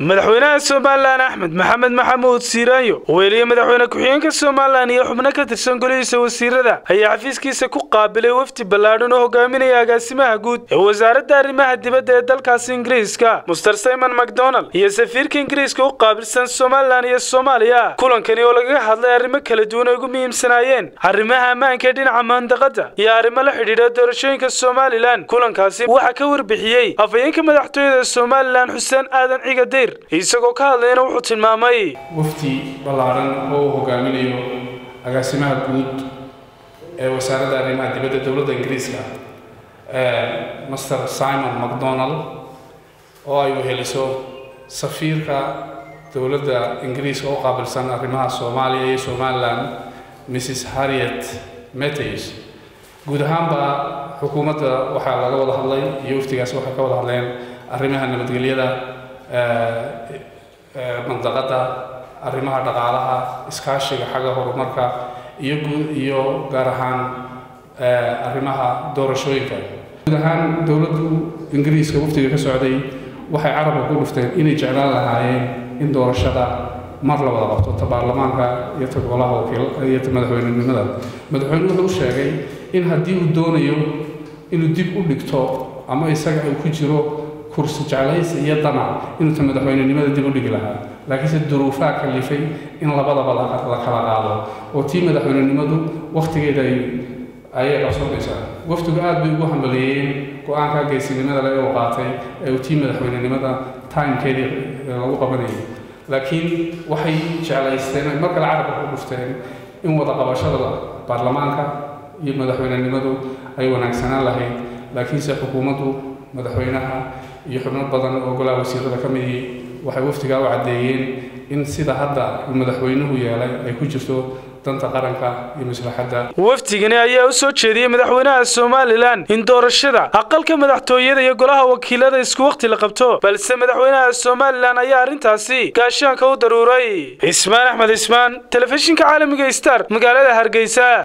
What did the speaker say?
madaxweynaha somalilan axmed maxamed maxamuud siiraanyo weeliye madaxweyne ku-xigeenka somalilan iyo xubno ka tirsan golihiisa wasiirada ayaa xafiiskiisa ku qaabilay wafdi ballaadhan oo hogaaminaya agaasimaha guud ee wasaaradda arrimaha dibadda ee dalkaasi ingiriiska muster simon macdonald iyo safiirka ingiriiska u qaabilsan somalilan iyo soomaaliya kulankani oo lagaga hadlay arrimo kala duwan ay ugu muhiimsanaayeen arrimaha ammaanka ee dhinaca mandaqada iyo arrimo la xidhiidha doorashooyinka somalilan kulankaasi waxaa ka warbixiyey afhayeenka madaxtooyada somalilan xuseen aadan cigadeyr isagoo ka hadlayna wuxuu tilmaamay wafdi ballaaran oo uu hogaaminayo agaasimaha guud ee wasaaradda arrimaha dibadda dowladda ingiriiska master simon macdonald oo ay weheliso safiirka dowladda ingiriiska oo qaabilsan arrimaha soomaaliya iyo somalilan mrs harriet meteys guud ahaanba xukuumadda waxaa laga wada hadlay iyo wafdigaasi waxay ka wada hadleen arrimaha nabadgelyada mandaqadda arrimaha dhaqaalaha iskaashiga xagga horumarka iyo guud iyo gaar ahaan arrimaha doorashooyinka guud ahaan dowladdu ingiriiska wafdiga ka socday waxay carabka ku dhufteen inay jeclaan lahaayeen in doorashada mar la wada qabto ta baarlamaanka iyo ta golaha wakiil iyo ta madaxweynenimada madaxweynuhu wuxuu sheegay in haddii uu doonayo inuu dib u dhigto ama isaga uu ku jiro kursi jeclaysi iyo damac inuu ta madaxweynenimada dib u dhigi lahaa laakiinse duruufaha kalifay in labadaba la kala qaado oo tii madaxweynenimadu wakhtigeeda ayay qabsoonaysaa wafdigu aad bay ugu hambaleeyeen go-aanka geesinimada le uu qaatay ee uu tii madaxweynenimada timekeedii lagu qabanayay laakiin waxay jeclaysteen ay mar kale carabka ku dhufteen in wada qabashada baarlamaanka iyo madaxweynenimadu ay wanaagsanaan lahayd laakiinse xukuumaddu madaxweynaha iyo xubno badan oo golaha wasiirada ka midii waxay wafdigaa u caddeeyeen in sida hadda uu madaxweynuhu yeelay ay ku jirto danta qaranka iyo maslaxadda wafdigani ayaa u soo jeediyey madaxweynaha somalilan in doorashada aqalka madaxtooyada iyo golaha wakiilada isku wakhti la qabto balse madaxweynaha somalilan ayaa arrintaasi gaashaanka u daruuray cismaan axmed cismaan telefishinka caalamiga star magaalada hargeysa